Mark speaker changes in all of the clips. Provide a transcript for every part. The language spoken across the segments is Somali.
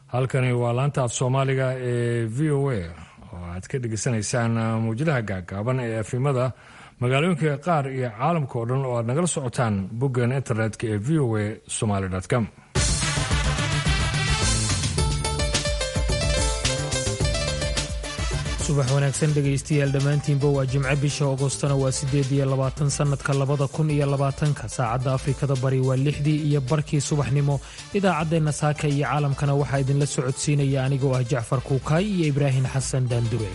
Speaker 1: halkani waa laanta af soomaaliga ee v o a oo aad ka dhegeysanaysaan mawjadaha gaagaaban ee afimada magaalooyinka qaar iyo caalamka oo dhan oo aad nagala socotaan boggan internetka ee v o a somaly com
Speaker 2: subax wanaagsan dhegaystayaal dhammaantiinba waa jimco bisha agostona waa siddeed iyo labaatan sannadka labada kun iyo labaatanka saacadda afrikada bari waa lixdii iyo barkii subaxnimo idaacaddeenna saaka iyo caalamkana waxaa idinla socodsiinaya anigoo ah jacfar kuukaay iyo ibraahim xasan daandure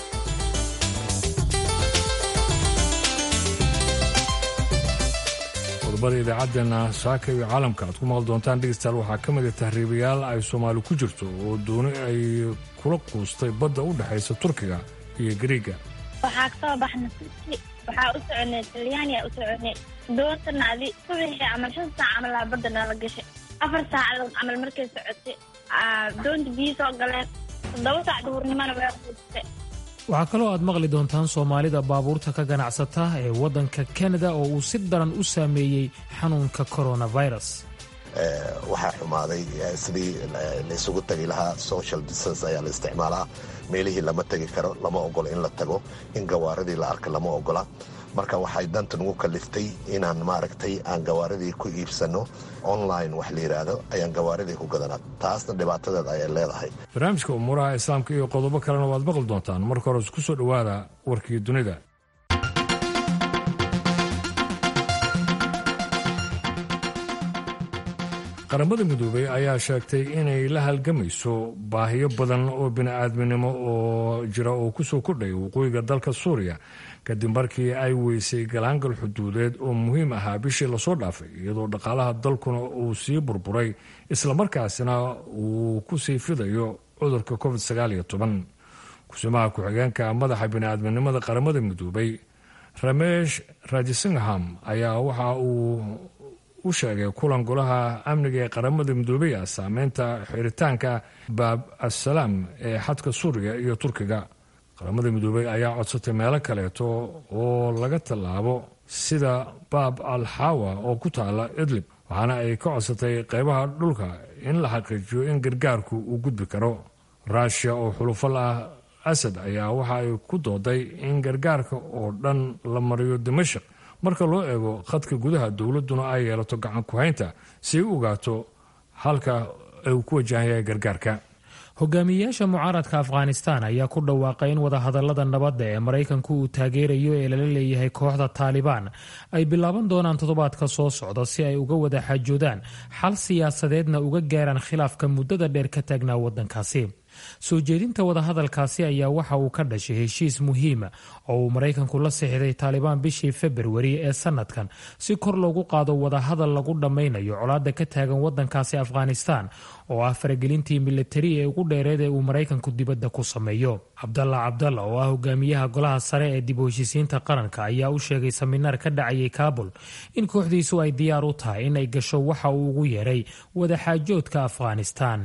Speaker 1: qodobada idaacaddeenna saaka iyo caalamka aad ku maqli doontaan dhegeystayaal waxaa ka mid a tahriibayaal ay soomaali ku jirto oo dooni ay kula quustay badda u dhexaysa turkiga iyo gariiga
Speaker 3: waxaa kasoo baxnay turki waxaa u soconay talyaaniya u soconay doontana adi subaxii camal shan saac camal aa badda nala gashay afar saacadood camal markay socotay doonta biyo soo galeen toddoba saac duhurnimona way quustay
Speaker 2: waxaa kaloo aad maqli doontaan soomaalida baabuurta ka ganacsata ee waddanka kanada oo uu si daran u saameeyey xanuunka coronavirus
Speaker 4: waxaa xumaaday sidii laysugu tagi lahaa social distance ayaa la isticmaalaa meelihii lama tegi karo lama ogola in la tago in gawaaradii la arka lama ogola marka waxay danta nagu kaliftay inaan maaragtay aan gawaaradii ku iibsanno online wax la yidhaahdo ayaan gawaaradii ku gadanaa taasna dhibaatadeed ayay leedahay
Speaker 1: barnaamijka umuuraha islaamka iyo qodobo kalena waad maqli doontaan marka hore isku soo dhowaada warkii dunida qaramada midoobey ayaa sheegtay inay la halgamayso baahiyo badan oo bini-aadminimo oo jira oo kusoo kordhaya waqooyiga dalka suuriya kadib markii ay weysay galaangal xuduudeed oo muhiim ahaa bishii lasoo dhaafay iyadoo dhaqaalaha dalkuna uu sii burburay islamarkaasina uu kusii fidayo cudurka covid kusimaha ku-xigeenka madaxa bini-aadminimada qaramada midoobey ramesh rajisingham ayaa waxa uu u sheegay kulan golaha amniga ee qaramada midoobey ah saameynta xiritaanka baab assalaam ee xadka suuriya iyo turkiga qaramada midoobey ayaa codsatay meelo kaleeto oo laga tallaabo sida baab al xawa oo ku taala idlib waxaana ay ka codsatay qeybaha dhulka in la xaqiijiyo in gargaarku uu gudbi karo ruushiya oo xulufal ah asad ayaa waxa ay ku dooday in gargaarka oo dhan la mariyo dimashik marka loo eego khadka gudaha dowladduna ay yeelato gacan ku-haynta si ay u ogaato halka uu ku wajahan yahay gargaarka
Speaker 2: hogaamiyeyaasha mucaaradka afghanistan ayaa ku dhawaaqay in wadahadalada nabadda ee maraykanku uu taageerayo ee lala leeyahay kooxda taalibaan ay bilaaban doonaan toddobaadka soo socda si ay uga wada xaajoodaan xal siyaasadeedna uga gaaraan khilaafka muddada dheer ka taagnaa waddankaasi soo jeedinta wadahadalkaasi ayaa waxa uu ka dhashay heshiis muhiima oo uu maraykanku la sixday taalibaan bishii februari ee sanadkan si kor loogu qaado wadahadal lagu dhammaynayo colaadda ka taagan waddankaasi afghanistan oo ah faragelintii militari ee ugu dheereed ee uu maraykanku dibadda ku sameeyo cabdalla cabdalla oo ah hogaamiyaha golaha sare ee dib u heshiisiinta qaranka ayaa u sheegay saminaar ka dhacayay kaabul in kooxdiisu ay diyaar u tahay in ay gasho waxa uu ugu yeeray wadaxaajoodka afghanistan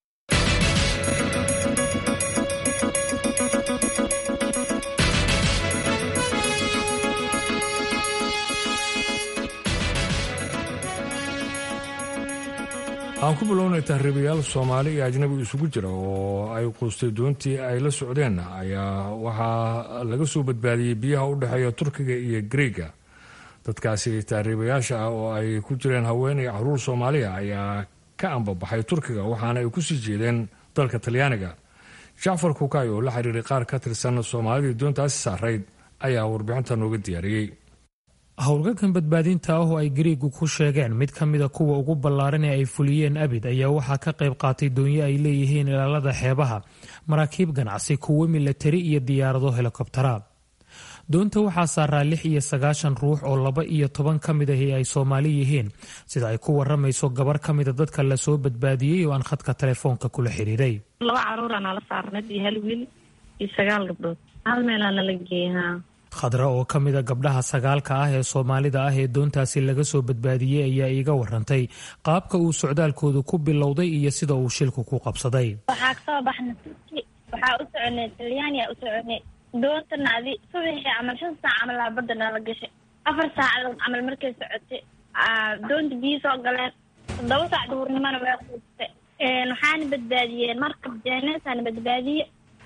Speaker 1: aan ku bilownay tahriibayaal soomaali iyo ajnabi isugu jira oo ay quustay doontii ay la socdeen ayaa waxaa laga soo badbaadiyey biyaha u dhexeeya turkiga iyo griega dadkaasi tahriibayaasha ah oo ay ku jireen haween iyo caruur soomaaliya ayaa ka ambabaxay turkiga waxaana ay kusii jeedeen dalka talyaaniga jacfar kukaay oo la xiriiray qaar ka tirsan soomaalidii doontaasi saarayd ayaa warbixinta nooga diyaariyey
Speaker 2: howlgalkan badbaadinta ah oo ay gariigu ku sheegeen mid ka mida kuwa ugu ballaaran ee ay fuliyeen abid ayaa waxaa ka qayb qaatay doonyo ay leeyihiin ilaalada xeebaha maraakiib ganacsi kuwo milatari iyo diyaarado helikobtara doonta waxaa saaraa lix iyo sagaashan ruux oo laba iyo toban ka mid ahi ay soomaali yihiin sida ay ku waramayso gabar ka mida dadka lasoo badbaadiyey oo aan khadka telefoonka kula xiriiray
Speaker 5: laba caruuraa nala saarnad iyo hal wiil iyo sagaal gabdhood hal meelaa nala geeyaa
Speaker 2: khadra oo ka mida gabdhaha sagaalka ah ee soomaalida ah ee doontaasi laga soo badbaadiyey ayaa iiga warantay qaabka uu socdaalkoodu ku bilowday iyo sida uu shilku ku qabsaday
Speaker 3: waxaa kasoo baxnay turki waxaa u soconay talyaaniya u soconay doontana adi subaxii camal shan saac camal aa badda nala gashay afar saacadood camal markay socotay doonta biyo soo galeen toddoba saac duhurnimona way quustay waxaana badbaadiyeen markab jeeneesaana badbaadiye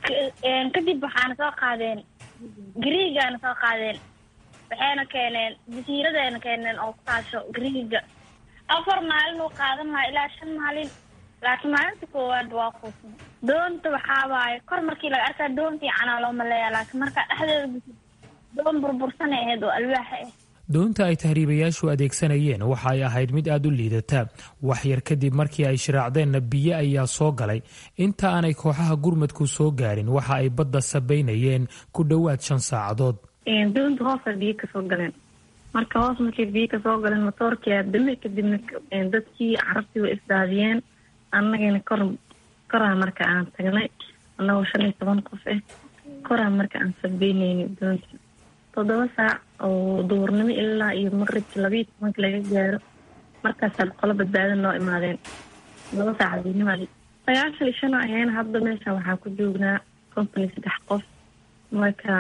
Speaker 3: kadib waxaana soo qaadeen griigaana soo qaadeen waxayna keeneen jasiiradeena keeneen oo ku taasho griiga afar maalin uu qaadan lahaa ilaa shan maalin laakiin maalinta koowaad waa quusna doonta waxaa waaye kor markii laga arkaa doon fiicanaa loo maleeyaa laakiin markaa dhexdeeda gusid doon burbursanay ahayd oo alwaaxa ah
Speaker 2: doonta ay tahriibayaashu adeegsanayeen waxa ay ahayd mid aad u liidata wax yar kadib markii ay shiraacdeenna biyo ayaa soo galay inta aanay kooxaha gurmadku soo gaarin waxa ay badda sabaynayeen ku dhowaad shan saacadood
Speaker 5: doonta hoosa biyo kasoo galeen marka hoos markay biyo kasoo galeen motoorkia dame kadibna dadkii carabtii way isdaadiyeen annagana kor koraa marka aan tagnay annagoo shan iyo toban qof ah koraa marka aan sabeyneyna doonta toddoba saac oo duurnimo ilaa iyo maqribka labayo tobanka laga gaaro markaasaa qolo badbaadan noo imaadeen laba saac habeenimadi sagaashan iyo shan ayeen hadda meesha waxaa ku joognaa company saddex qof marka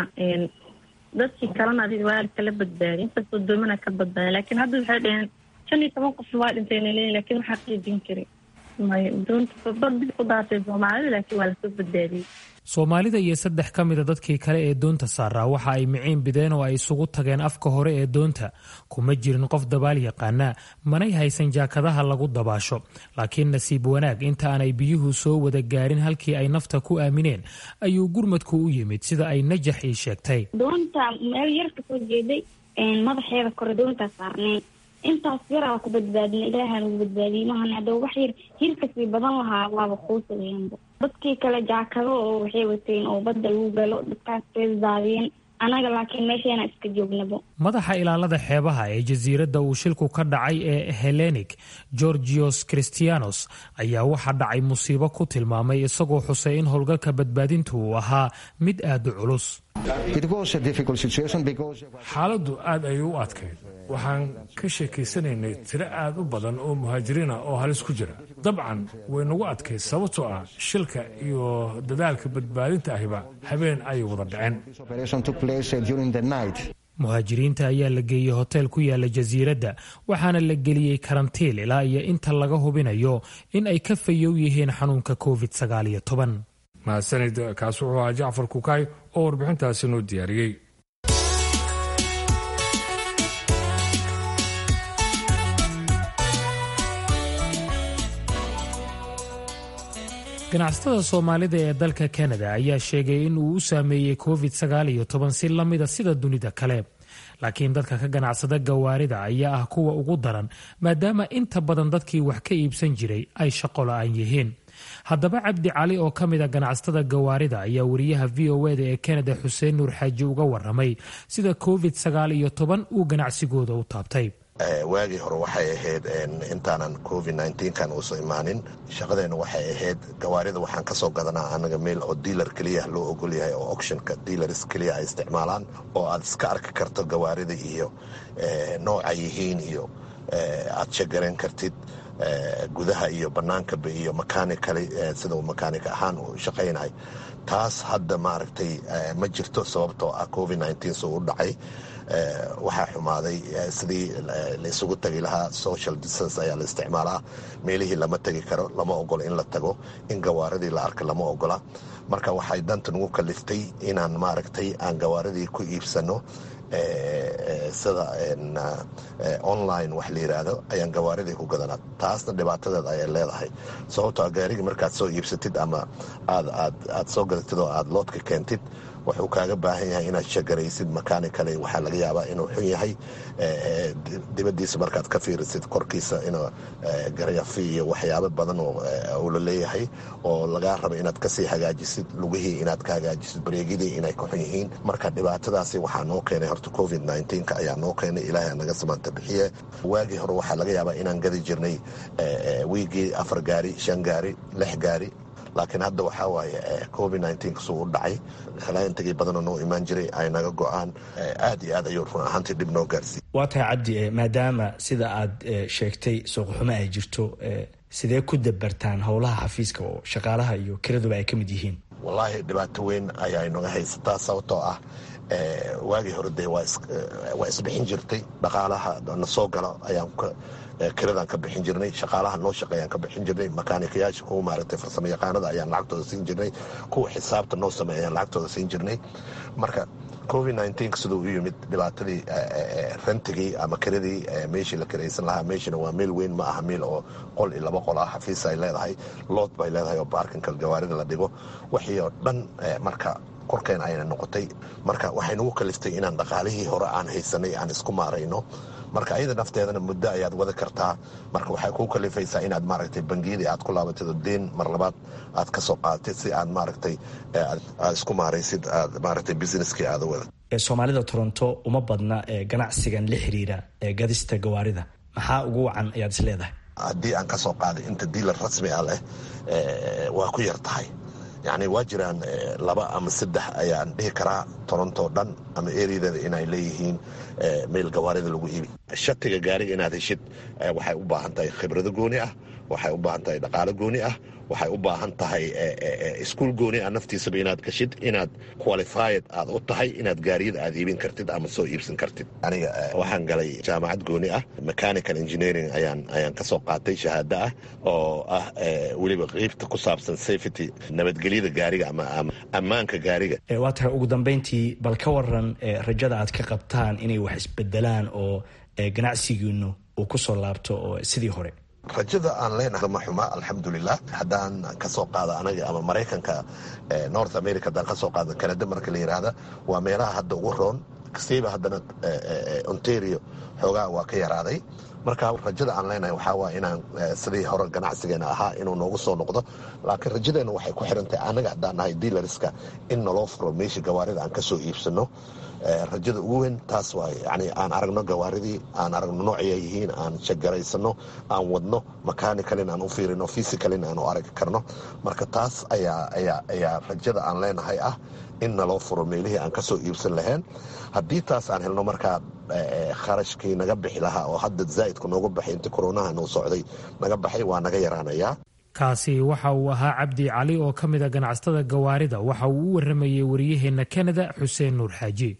Speaker 5: dadkii kalena adiga waa kala badbaadiy inkastoo doomana ka badbaaday laakiin hadda waxay dhaheen shan iyo toban qofna waa dhintayna leeyihin lakin waxaa qiijin kari may doonta badii ku daatay soomaalida laakiin waa lasoo badbaadiyey
Speaker 2: soomaalida iyo saddex ka mida dadkii kale ee doonta saaraa waxa ay miciin bideen oo ay isugu tageen afka hore ee doonta kuma jirin qof dabaal yaqaana manay haysan jaakadaha lagu dabaasho laakiin nasiib wanaag inta aanay biyuhu soo wada gaarin halkii ay nafta ku aamineen ayuu gurmadku u yimid sida ay najax ii sheegtay
Speaker 3: doonta meel yar kasoo jeeday madaxeeda kore doontaa saarneen intaas yaraa ku badbaadina ilaaha nagu badbaadiyey mahan hadda wax yar hirkasii badan lahaa waaba quusaweyanba dadkii kale jaakado oo waxay wateen oo badda lagu galo dadkaas daadiyeen anaga laakiin meesheena iska joognabo
Speaker 2: madaxa ilaalada xeebaha ee jasiiradda uu shilku ka dhacay ee helenik georgios christianos ayaa waxaa dhacay musiibo ku tilmaamay isagoo xusay in howlgalka badbaadintu uu ahaa mid aad u culus
Speaker 1: xaaladdu aad ayay u adkayd waxaan ka sheekaysanaynay tiro aad u badan oo muhaajiriina oo halis ku jira dabcan way nagu adkayd sababtoo ah shilka iyo dadaalka badbaadinta ahiba habeen ayay wada dhaceen
Speaker 2: muhaajiriinta ayaa la geeyey hoteel ku yaala jasiiradda waxaana la geliyey karantiil ilaa iyo inta laga hubinayo in ay ka fayow yihiin xanuunka covid sagaaliyo toban
Speaker 1: mahadsanid kaas wuxuu ahaa jacfar kukaay oo warbixintaasi noo diyaariyey
Speaker 2: ganacsatada soomaalida ee dalka kanada ayaa sheegay in uu u saameeyey covid sagaal iyo toban si lamida sida dunida kale laakiin dadka ka ganacsada gawaarida ayaa ah kuwa ugu daran maadaama inta badan dadkii wax ka iibsan jiray ay shaqo la-aan yihiin haddaba cabdi cali oo ka mid a ganacsatada gawaarida ayaa wariyaha v o eda ee kanada xuseen nuur xaaji uga waramay sida covid sagaal iyo toban uu ganacsigooda u taabtay
Speaker 4: waagii hore waxay ahayd intaanan covid nkan uusa imaanin shaqadeenna waxay ahayd gawaarida waxaan ka soo gadanaa anaga meel oo diilar keliya loo ogol yahay oo auctionka diilars keliya ay isticmaalaan oo aad iska arki karto gawaarida iyo nooca yihiin iyo aad shagaran kartid gudaha iyo bannaankaba iyo makanikali sida uu makaanik ahaan uu shaqaynay taas hadda maaragtay ma jirto sababtoo ah covid soo u dhacay waxaa xumaaday sidii laysugu tagi lahaa social distance ayaa la isticmaalaa meelihii lama tegi karo lama ogola in la tago in gawaaridii la arka lama ogola marka waxay danta nagu kaliftay inaan maaragtay aan gawaaridii ku iibsano sida online wax la yiraahdo ayaan gawaaridii ku gadanaa taasna dhibaatadeed ayay leedahay sababtoo gaarigii markaad soo iibsatid ama aad soo gadatid oo aad loodka keentid wuxuu kaaga baahan yahay inaad shagaraysid makanikale waxaa laga yaabaa inuu xun yahay dibadiisa markaad ka fiirisid korkiisa in garyafi iyo waxyaabo badan uu la leeyahay oo lagaa raba inaad kasii hagaajisid lugihii inaad ka hagaajisid bareegidii inay ka xun yihiin marka dhibaatadaasi waxaa noo keenay horta covid nka ayaa noo keenay ilaahay naga samaanta bixiye waagii hore waxaa laga yaabaa inaan gadi jirnay wiigii afar gaari shan gaari lix gaari laakiin hadda waxaa waaye covid kasuu u dhacay halaayantagii badanoo noo imaan jiray ay naga go-aan aad iyo aad ayuu run ahaantii dhib noo gaarsiiy
Speaker 6: waa tahay cabdi maadaama sida aad sheegtay suuqxumo ay jirto sidee ku dabartaan howlaha xafiiska oo shaqaalaha iyo kiraduba ay ka mid yihiin
Speaker 4: wallaahi dhibaato weyn ayaa inaga haysataa sababtoo ah waagii hore dee waa isbixin jirtay dhaqaalaha na soo gala ayaan kiradaan ka bixin jirnay shaqaalaha noo shaqeeyaan ka bixin jirnay makaanikayaasha kuwa maaragtay farsamo yaqaanada ayaan lacagtooda siin jirnay kuwa xisaabta noo sameeya ayaan lacagtooda siin jirnay marka covid nneteen siduu u yimid dhibaatadii rentigii ama kiradii meeshii la kiraysan lahaa meeshina waa meel weyn ma aha meel oo qol iyo laba qol ah xafiis ay leedahay lood bay leedahay oo baarkinka gawaarida la dhigo wixii oo dhan marka korkeen ayna noqotay marka waxay nagu kaliftay inaan dhaqaalihii hore aan haysanay aan isku maarayno marka ayada nafteedana muddo ayaad wada kartaa marka waxay kuu kalifaysaa inaad maaragtay bangiyadii aad ku laabatid oo deen mar labaad aad ka soo qaadatid si aad maaragtay aad isku maaraysid aad maaragtay businesskii aada wada
Speaker 6: soomaalida toronto uma badna ganacsigan la xiriira gadista gawaarida maxaa ugu wacan ayaad is leedahay
Speaker 4: haddii aan ka soo qaaday inta diilar rasmi ah leh waa ku yar tahay yacni waa jiraan laba ama saddex ayaan dhihi karaa toronto dhan ama ereyadeeda inay leeyihiin meel gawaarida lagu iibi shatiga gaariga inaad heshid waxay u baahan tahay khibrado gooni ah waxay u baahan tahay dhaqaalo gooni ah waxay u baahan tahay iskuol gooni ah naftiisaba inaad gashid inaad qualified aad u tahay inaad gaariyada aad iibin kartid ama soo iibsan kartid aniga waxaan galay jaamacad gooni ah mechanical engineering ayaan ayaan ka soo qaatay shahaado ah oo ah weliba qeybta ku saabsan safety nabadgelyada gaariga ama ammaanka gaariga
Speaker 6: waa tahay ugu dambeyntii bal ka waran rajada aad ka qabtaan inay wax isbedelaan oo ganacsigiinu uu ku soo laabto oo sidii hore
Speaker 4: rajada aan leenahay ma xuma alxamdulilah haddaan ka soo qaado anaga ama maraykanka north america haddaan ka soo qaado canada marka la yidhaahda waa meelaha hadda ugu roon kastayba haddana ontario xoogaa waa ka yaraaday marka rajada aan leenahay waxaa waa inaan sidii hore ganacsigeena ahaa inuu noogu soo noqdo laakiin rajadeena waxay ku xirantahay anaga haddaan nahay diilarska in naloo furo meesha gawaarida aan ka soo iibsano rajada ugu weyn taas waay yani aan aragno gawaaridii aan aragno noocay ay yihiin aan shagaraysano aan wadno makanicalin aan u fiirino physicalin aan u aragi karno marka taas ayaa ayaa ayaa rajada aan leenahay ah in naloo furo meelihii aan kasoo iibsan lahayn haddii taas aan helno markaa kharashkii naga bixi lahaa oo hadda zaa'idku noogu baxay inta koronaha noo socday naga baxay waa naga yaraanayaa
Speaker 2: kaasi waxa uu ahaa cabdi cali oo ka mid a ganacsatada gawaarida waxa uu u waramayey wariyaheenna kanada xuseen nuur xaaji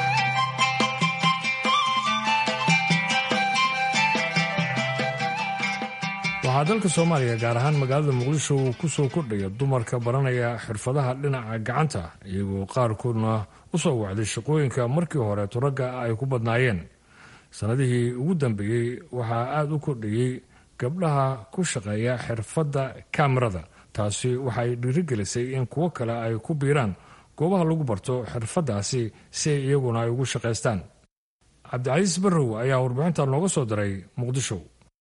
Speaker 1: waxaa dalka soomaaliya gaar ahaan magaalada muqdisho uu ku soo kordhaya dumarka baranaya xirfadaha dhinaca gacanta iyagoo qaarkoodna u soo wacday shaqooyinka markii horeeto ragga ay ku badnaayeen sannadihii ugu dambeeyey waxaa aada u kordhayey gabdhaha ku shaqeeya xirfadda kamerada taasi waxay dhiirigelisay in kuwo kale ay ku biiraan goobaha lagu barto xirfaddaasi si ay iyaguna ay ugu shaqaystaan cabdicasiis barrow ayaa warbixinta nooga soo diray muqdisho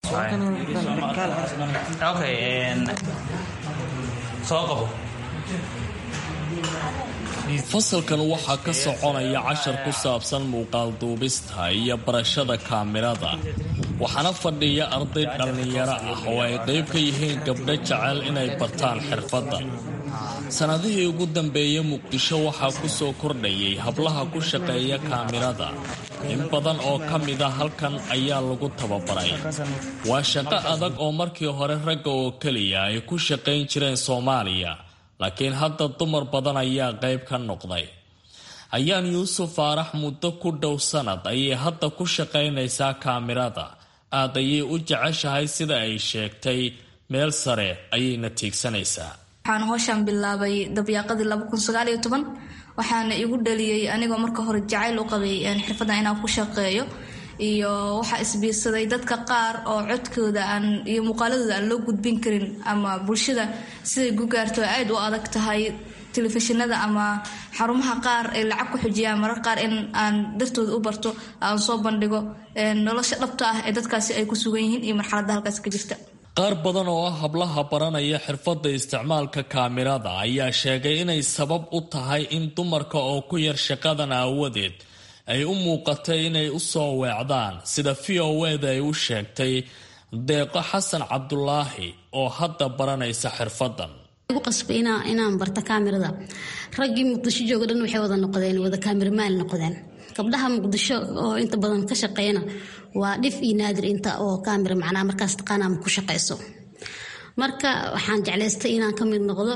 Speaker 7: fasalkan waxaa ka soconaya cashar ku saabsan muuqaal duubista iyo barashada kaamirada waxaana fadhiya arday dhallinyaro ah oo ay qayb ka yihiin gabdho jecel inay bartaan xirfadda sannadihii ugu dambeeyey muqdisho waxaa ku soo kordhayay hablaha ku shaqeeya kaamirada in badan oo ka mida halkan ayaa lagu tababaray waa shaqo adag oo markii hore ragga oo keliya ay ku shaqayn jireen soomaaliya laakiin hadda dumar badan ayaa qayb ka noqday ayaan yuusuf faarax muddo ku dhow sanad ayay hadda ku shaqaynaysaa kaamirada aad ayay u jeceshahay sida ay sheegtay meel sare ayayna tiigsanaysaa
Speaker 8: waxaan hooshaan bilaabay dabyaaqadii waxaana igu dhaliyey anigoo marka hore jacayl u qabay xirfaddan inaan ku shaqeeyo iyo waxaa isbiirsaday dadka qaar oo codkooda aan iyo muuqaaladooda aan loo gudbin karin ama bulshada siday gu gaarto aad u adag tahay telefishinada ama xarumaha qaar ay lacag ku xujiyaan marar qaar in aan dartooda u barto aan soo bandhigo nolosha dhabta ah ee dadkaasi ay ku sugan yihiin iyo marxaladda halkaas ka jirta
Speaker 7: qaar badan oo ah hablaha baranaya xirfadda isticmaalka kaamirada ayaa sheegay inay sabab u tahay in dumarka oo ku yar shaqadan aawadeed ay u muuqatay inay u soo weecdaan sida v o eda ay u sheegtay deeqo xasan cabdulaahi oo hadda baranaysa xirfaddan
Speaker 9: igu qasbay inaan barto kaamirada raggii muqdisho jooga dhan waxay wada noqdeen wada kaamirmaal noqdeen gabdhaha muqdisho oo inta badan ka shaqeeyana waa dhif iyo naadir inta oo kaamira macnaa markaas taqaana ama ku shaqeyso marka waxaan jeclaystay inaan ka mid noqdo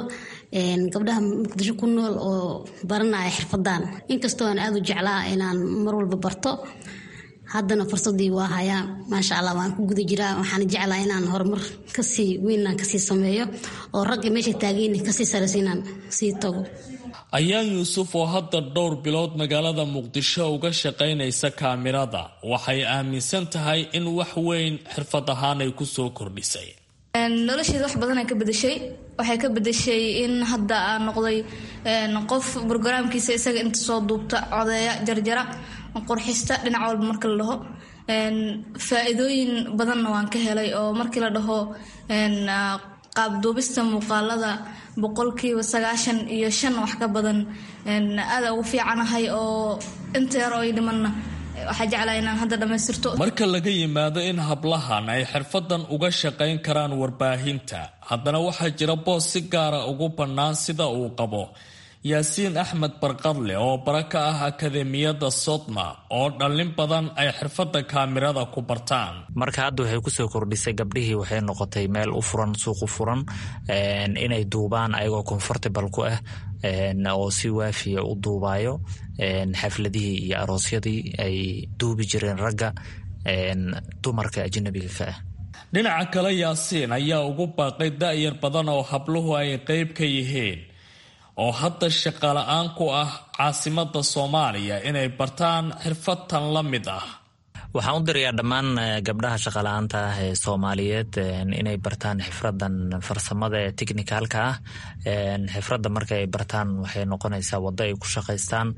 Speaker 9: gabdhaha muqdisho ku nool oo baranaya xirfadan inkastoo aan aada u jeclaa inaan mar walba barto haddana fursadii waa hayaa maasha allah waan ku guda jiraa waxaan jeclaa inaan horumar kasii weynaan kasii sameeyo oo ragga meesha taageyni kasii saraysa inaan sii tago
Speaker 7: ayaan yuusuf oo hadda dhowr bilood magaalada muqdisho uga shaqaynaysa kaamirada waxay aaminsan tahay in wax weyn xirfad ahaan ay kusoo kordhisay
Speaker 8: nolosheeda wax badan ay ka bedeshay waxay ka bedeshay in hadda aan noqday qof brograamkiisa isaga inta soo duubta codeeya jarjara qurxista dhinac walba marka la dhaho faa-iidooyin badanna waan ka helay oo markii la dhaho qaabduubista muuqaalada boqolkiiba sagaashan iyo shan wax ka badan aada ugu fiicanahay oo inta yar oo i dhimanna waxaa jeclaa inaan hadda dhammaystirto
Speaker 7: marka laga yimaado in hablahan ay xirfadan uga shaqayn karaan warbaahinta haddana waxaa jira boos si gaara ugu bannaan sida uu qabo yaasiin axmed barqadle oo bara ka ah akademiyadda sodma oo dhallin badan ay xirfadda kaamirada ku bartaan
Speaker 10: marka hadda waxay kusoo kordhisay gabdhihii waxay noqotay meel u furan suuq u furan inay duubaan ayagoo comfortable ku ah oo si waafiya u duubayo xafladihii iyo aroosyadii ay duubi jireen ragga dumarka ajnabiga ka ah
Speaker 7: dhinaca kale yaasiin ayaa ugu baaqay da-yar badan oo habluhu ay qeyb ka yihiin oo hadda shaqala-aan ku ah caasimada soomaaliya inay bartaan xirfadtan la mid ah
Speaker 10: waxaan u dirayaa dhammaan gabdhaha shaqala-aanta ah ee soomaaliyeed inay bartaan xifradan farsamada ee technicalka ah xifradda marka ay bartaan waxay noqonaysaa waddo ay ku shaqaystaan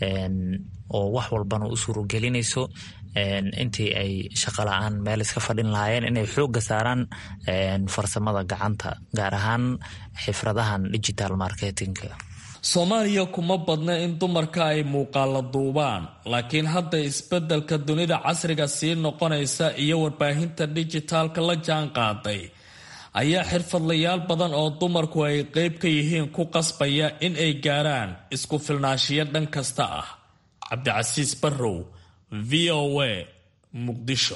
Speaker 10: oo wax walbana u suuragelinayso intii ay shaqo la-aan meel iska fadhin lahaayeen inay xoogga saaraan farsamada gacanta gaar ahaan xifradahan digital marketingka
Speaker 7: soomaaliya kuma badna in dumarka ay muuqaala duubaan laakiin hadda isbeddelka dunida casriga sii noqonaysa iyo warbaahinta dijitaalka la jaan qaaday ayaa xirfadlayaal badan oo dumarku ay qeyb ka yihiin ku qasbaya in ay gaaraan isku filnaashiyo dhan kasta ah cabdicasiis barrow v o a muqdisho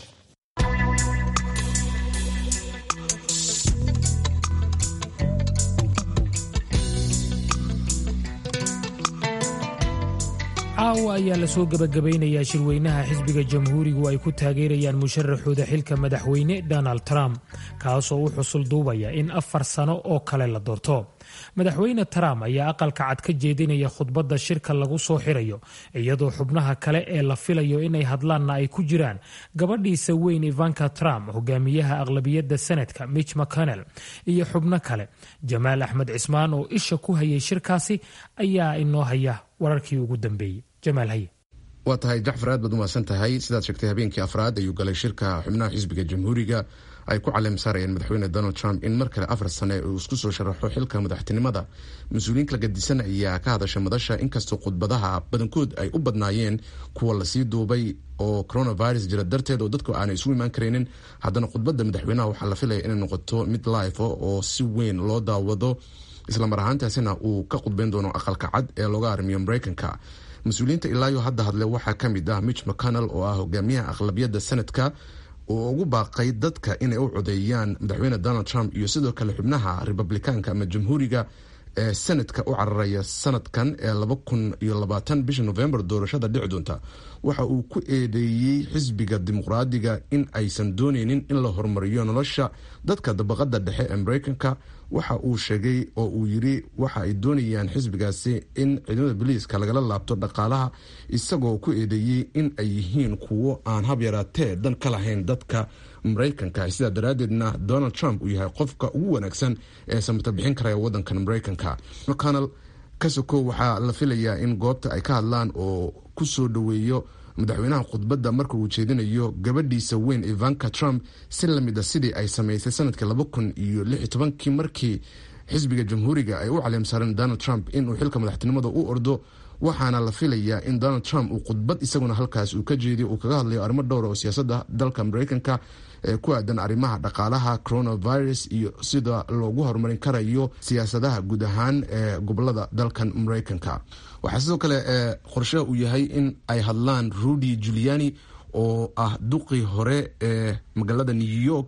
Speaker 2: caawa ayaa lasoo gebagabaynayaa shirweynaha xisbiga jamhuurigu ay ku taageerayaan musharaxooda xilka madaxweyne donald trump kaasoo u xusul duubaya in afar sano oo kale la doorto madaxweyne trump ayaa aqalka cad ka jeedinaya khudbadda shirka lagu soo xirayo iyadoo xubnaha kale ee la filayo inay hadlaanna ay ku jiraan gabadhiisa weyn ivanka trump hogaamiyaha aqlabiyadda senadka mitch mcconnell iyo xubno kale jamaal axmed cismaan oo isha ku hayay shirkaasi ayaa inoo haya wararkii ugu dambeeyey jamaal haye
Speaker 11: waa tahay jacfar aad baad umahadsan tahay sidaad sheegtay habeenkii afraad ayuu galay shirka xubnaha xisbiga jamhuuriga ay ku caleem saarayeen madaxweyne donald trump in mar kale afar sane uu isku soo sharaxo xilka madaxtinimada mas-uuliyiin kala gadisan ayaa ka hadasha madasha inkastoo khudbadaha badankood ay u badnaayeen kuwa lasii duubay oo coronavirus jira darteed oo dadku aanay isugu imaan karaynin haddana khudbadda madaxweynaha waxaa la filaya inay noqoto mid life oo si weyn loo daawado islamar ahaantaasina uu ka khudbeyn doono aqalka cad ee looga armiyo mareykanka mas-uuliyiinta ilaayo hadda hadle waxaa ka mid ah mitch mcconnell oo ah hogaamiyaha aqlabiyadda sanadka oo ugu baaqay dadka inay u codeeyaan madaxweyne donald trump iyo sidoo kale xubnaha republikaanka ama jamhuuriga ee sanadka u cararaya sanadkan ee laba kun iyo labaatan bisha november doorashada dhici doonta waxa uu ku eedeeyey xisbiga dimuqraadiga in aysan dooneynin in la horumariyo nolosha dadka dabaqada dhexe ee mareykanka waxa uu sheegay oo uu yiri waxa ay doonayaan xisbigaasi in ciidamada boliiska lagala laabto dhaqaalaha isagoo ku eedeeyey in ay yihiin kuwo aan hab yaraatee dan ka lahayn dadka mareykanka sidaa daraadeedna donald trump uu yahay qofka ugu wanaagsan ee samata bixin karaya wadankan mareykanka mcconnell kasoko waxaa la filayaa in goobta ay ka hadlaan oo ku soo dhoweeyo madaxweynaha khudbadda marka uu jeedinayo gabadhiisa weyn ivanka trump si lamid a sidii ay samaysay sanadkii laba kun iyo lix iyo tobankii markii xisbiga jamhuuriga ay u caleemsaareen donald trump inuu xilka madaxtinimada u ordo waxaana la filayaa in donald trump uu khudbad isaguna halkaas uu ka jeediyo uu kaga hadlayo arrimo dhowra oo siyaasadda dalka mareykanka ee ku aadan arrimaha dhaqaalaha coronavirus iyo sida loogu horumarin karayo siyaasadaha guud ahaan ee gobolada dalkan mareykanka waxaa sidoo kale qorshaha uu yahay in ay hadlaan rudy juliani oo ah duqii hore ee magaalada new york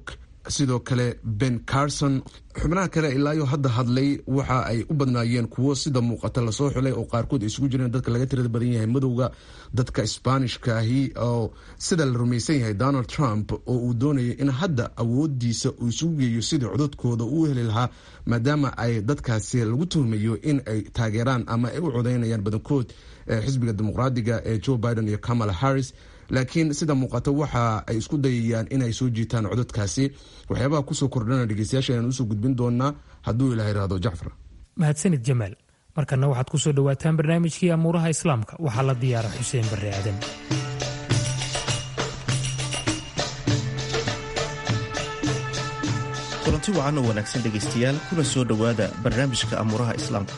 Speaker 11: sidoo kale ben carson xubnaha kale ilaayo hadda hadlay waxa ay u badnaayeen kuwo sida muuqata lasoo xulay oo qaarkood ay isugu jireen dadka laga tirada badan yahay madowga dadka sbaanishkaahi oo sida la rumaysan yahay donald trump oo uu doonayay in hadda awoodiisa uu isugu geeyo sidii codadkooda uu heli lahaa maadaama ay dadkaasi lagu tuhmayo in ay taageeraan ama ay u codeynayaan badankood xisbiga dimuqraadiga ee joe biden iyo kamala harris laakiin sida muuqata waxa ay isku dayayaan inay soo jiitaan codadkaasi waxyaabaha kusoo kordhana dhegeystayaasha ayaan usoo gudbin doonaa hadduu ilaha irahdo jacfar
Speaker 2: mahadsanid jamaal markana waxaad ku soo dhowaataan barnaamijkii amuuraha islaamka waxaa la diyaara xuseen barre aadan
Speaker 12: kulanti wacan oo wanaagsan dhegaystayaal kuna soo dhowaada barnaamijka amuuraha islaamka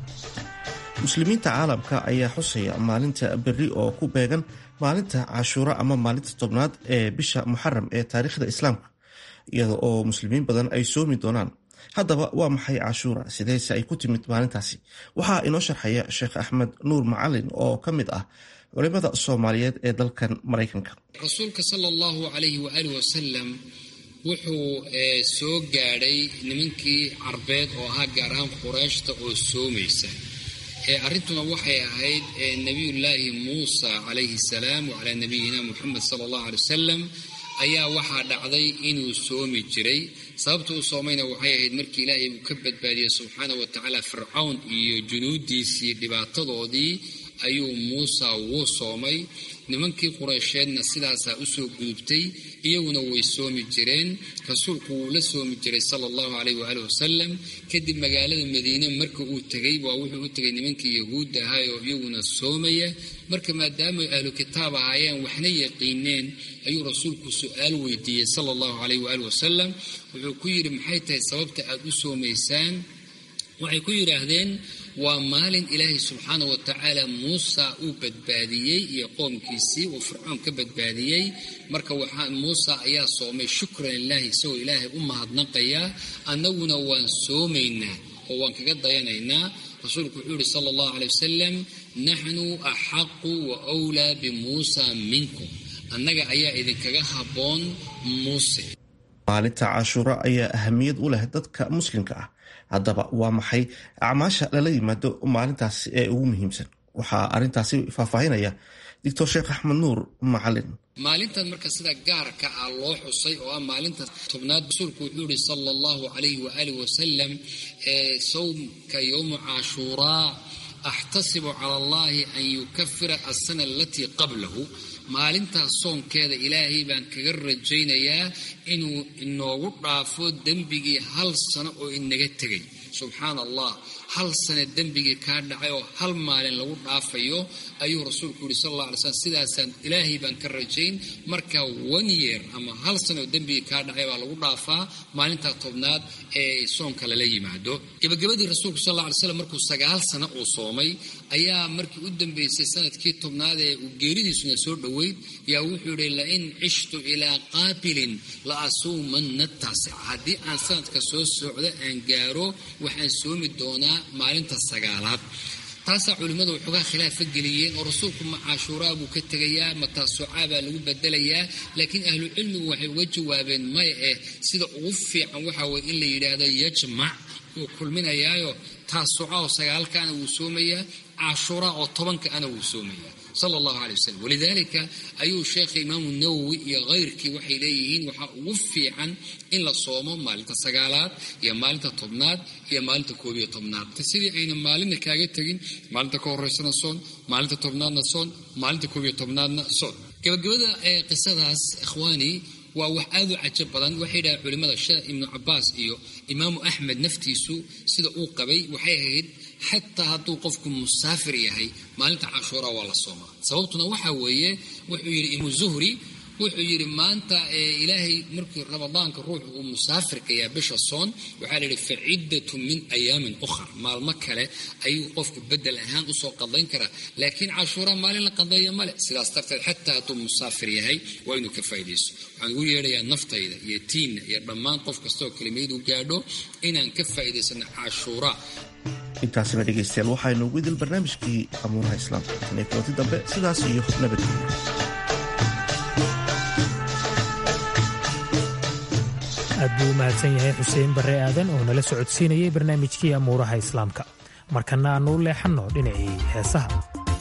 Speaker 12: muslimiinta caalamka ayaa xusaya maalinta berri oo ku beegan maalinta cashuura ama maalinta tobnaad ee bisha muxaram ee taariikhda islaamka iyada oo muslimiin badan ay soomi doonaan haddaba waa maxay cashuura sideese ay ku timid maalintaasi waxaa inoo sharxaya sheekh axmed nuur macalin oo ka mid ah culimada soomaaliyeed ee dalkan maraykanka
Speaker 13: rasuulka sal allahu alayhi waaalih wasalam wuxuu soo gaadhay nimankii carbeed oo ahaa gaar ahaan qurayshta oo soomaysa arrintuna waxay ahayd nebiyullaahi muusa calayhi salaam wacalaa nabiyina muxamed sala allahu alay wasalam ayaa waxaa dhacday inuu soomi jiray sababta uu soomayna waxay ahayd markii ilaahay uu ka badbaadiyey subxaana wa tacaala fircawn iyo junuudiisii dhibaatadoodii ayuu muusa wuu soomay nimankii quraysheedna sidaasaa usoo gudubtay iyaguna way soomi jireen rasuulku wuu la soomi jiray sala allahu calayh waaalih wasalam kadib magaalada madiine marka uu tegey waa wuxuu u tegay nimankii yahuudda ahay oo iyaguna soomaya marka maadaama ahlu kitaab ahaayeen waxna yaqiineen ayuu rasuulku su-aal weydiiyey sala allahu calayh waaalih wasalam wuxuu ku yidhi maxay tahay sababta aad u soomaysaan waxay ku yidhaahdeen waa maalin ilaahay subxaana wa tacaala muusa uu badbaadiyey iyo qoomkiisii uu fircoon ka badbaadiyey marka muusa ayaa soomay shukran lilaahi isagoo ilaahay u mahadnaqaya annaguna waan soomaynaa oo waan kaga dayanaynaa rasuulku wuxuu yihi sala allahu calay wasalam naxnu axaqu wa wlaa bimuusa minkum annaga ayaa idinkaga habboon muuse
Speaker 12: maalinta cashuura ayaa ahamiyad u leh dadka muslimka ah haddaba waa maxay acmaasha lala yimaado maalintaasi ee ugu muhiimsan waxaa arintaasi faahfaahinaya doctor sheekh axmed nuur macalin
Speaker 13: maalintan marka sida gaarka ah loo xusay oo ah maalinta tobnaad rasuulku wuxuu yihi sala allahu calayhi waaalih wasalam sawmka yowma cashuuraa axtasibu cala allahi an yukafira asana alatii qablahu maalintaas soonkeeda ilaahay baan kaga rajaynayaa inuu inoogu dhaafo dembigii hal sano oo inaga tegay subxaana allah hal sane dembigii kaa dhacay oo hal maalin lagu dhaafayo ayuu rasuulku yihi sal alla alay slam sidaasaan ilaahay baan ka rajayn marka one year ama hal sane oo dembigii kaa dhacay baa lagu dhaafaa maalintaa tobnaad ee soonka lala yimaado gebagabadii rasuulku sal alla alay slam markuu sagaal sano uu soomay ayaa markii u dambeysay sanadkii tobnaad ee uu geeridiisuna soo dhoweyd yaa wuxuu yihi lain cishtu ilaa qaabilin la asuumanna taasica haddii aan sanadka soo socdo aan gaaro waxaan soomi doonaa maalinta sagaalaad taasaa culimmadu waxoogaa khilaafa geliyeen oo rasuulku ma cashuuraa buu ka tegayaa ma taasucaa baa lagu bedelayaa laakiin ahlucilmigu waxay uga jawaabeen maya eh sida ugu fiican waxaa weye in la yidhaahdo yajmac wuu kulminayaayo taasuca oo sagaalkaana wuu soomayaa cashuuraa oo tobankaana wuu soomayaa sala allahu alay wasalam walidaalika ayuu sheekha imaamu nawowi iyo kayrkii waxay leeyihiin waxaa ugu fiican in la soomo maalinta sagaalaad iyo maalinta tobnaad iyo maalinta koob iyo tobnaad sidii ayna maalinna kaaga tegin maalinta ka horeysana soon maalinta tobnaadna soon maalinta koob iyo tobnaadna soon gabagabada ee qisadaas ikhwaani waa wax aad u cajab badan waxay dhaha culimmada sheekh ibnu cabaas iyo imaamu axmed naftiisu sida uu qabay waxay ahayd xataa hadduu qofku musaafir yahay maalinta cashuura waa la soomaa sababtuna waxaa weeye wuxuu yidhi imu zuhri wuxuu yidhi maanta ilaahay markii ramadaanka ruuxu uu musaafirka yahay bisha soon waxaa layidhi fa ciddatu min ayaamin ukhar maalmo kale ayuu qofku bedel ahaan usoo qadayn karaa laakiin cashuura maalin la qadeeya male sidaas darteed xataa hadduu musaafir yahay waa inuu ka faa'iidayso waxaan ugu yeedhayaa naftayda iyo tiinna iyo dhammaan qof kastaoo kelimadu gaadho inaan ka faa'iidaysano cashuura
Speaker 12: intaasina dhegaystayaal waxaynu ugu idil barnaamijkii amuuraha islaamka tan iyo kulanti dambe sidaas iyo nabadgelyo
Speaker 2: buu u mahadsan yahay xuseen barre aadan oo nala socodsiinayay barnaamijkii amuuraha islaamka markana aannu u leexanno dhinacii heesaha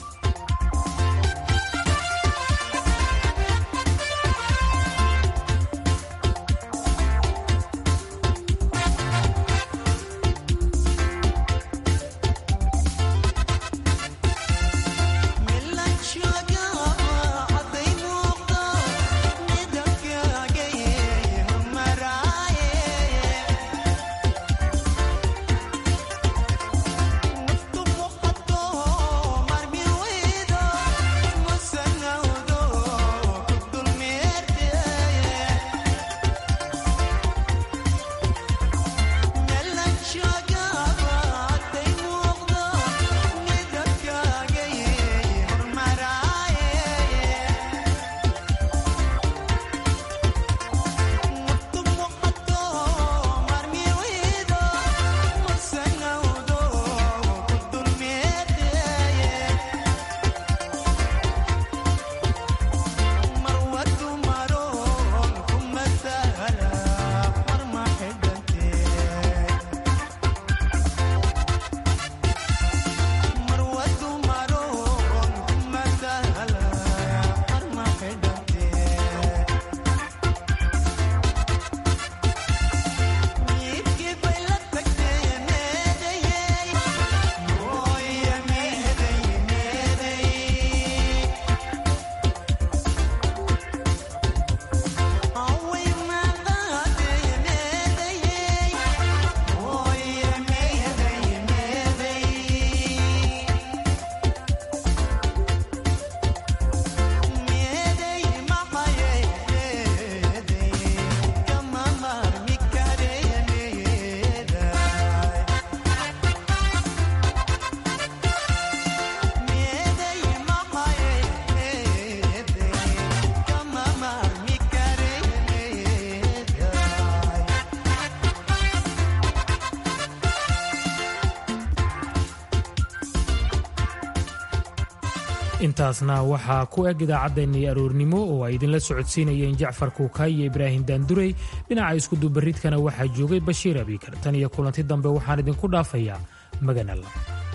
Speaker 2: intaasna waxaa ku eg idaacaddeenii aroornimo oo ay idinla socodsiinayeen jacfar kuukaay iyo ibraahim daandurey dhinaca iskudubaridkana waxaa joogay bashiir abiikar tan iyo kulanti dambe waxaan idinku dhaafayaa maganalla